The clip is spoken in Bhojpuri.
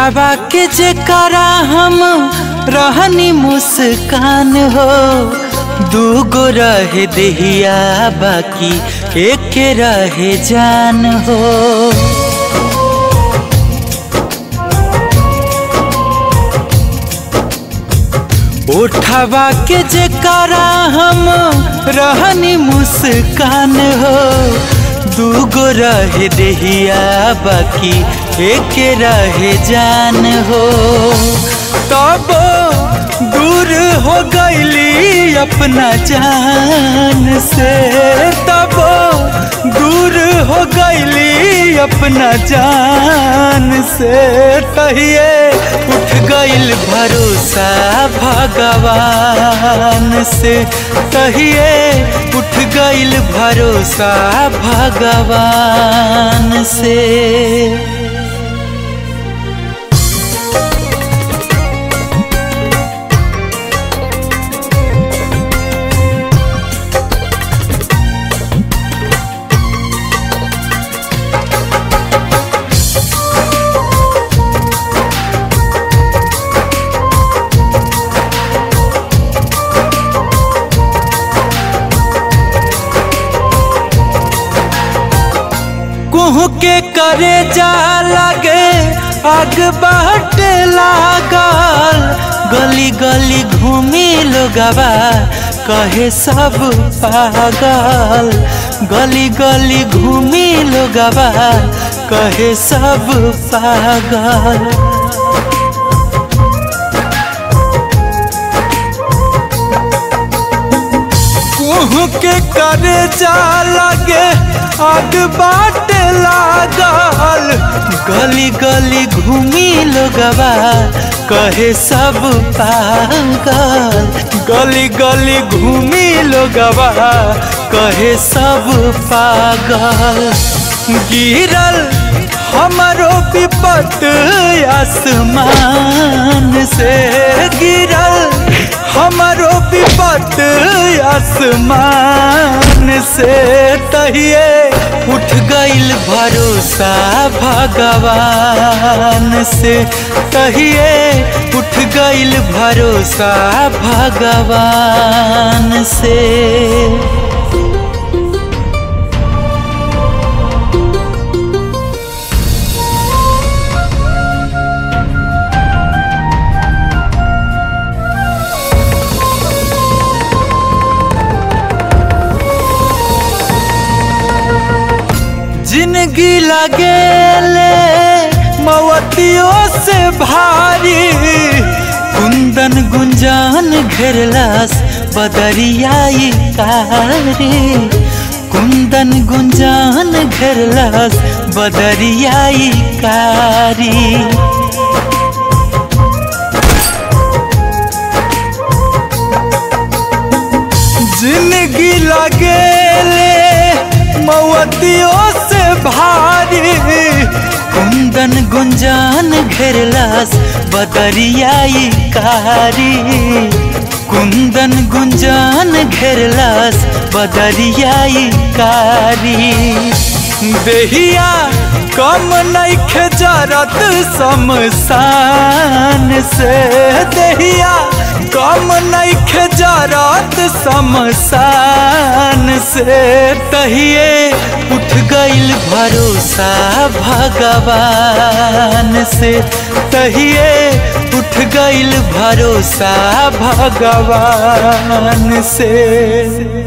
उठावा के जेकरा हम रहनी मुस्कान हो दूगो रहे देहिया बाकी एक रहे जान हो उठावा के जेकरा हम रहनी मुस्कान हो दूगो रहे देहिया बाकी एक रहे जान हो तब दूर हो गईली अपना जान से तब दूर हो गईली अपना जान से तहिए उठ गईल भरोसा भगवान से तहिए उठ गईल भरोसा भगवान से कुहू के करे जा लगे आग बाट लागल गली गली घूमी लोगवा कहे सब पागल गली गली घूमी लोगवा कहे सब पागल कुहू के करे जा लगे आग बाट लागल गली गली घूमी लोगवा कहे सब पागल गली गली घूमी लोगवा कहे सब पागल गिरल हमारो विपत आसमान से गिरल हमारो विपत आसमान से तहिए उठ गईल भरोसा भगवान से तहिए उठ गईल भरोसा भगवान से जिंदगी लगेले मवतियों से भारी कुंदन गुंजान घेरलास बदरियाई कारी कुंदन गुंजान घेरलास बदरियाई कारी जिंदगी लगेले मवतियों से भारी कुंदन गुंजान घेरलास बदरियाई कारी कुंदन गुंजान घेरलास बदरियाई कारी देहिया कम नइखे जरत शमशान से देहिया कम नइखे जरत शमशान से तहिए उठ गईल भरोसा भगवान से तहिए उठ गईल भरोसा भगवान से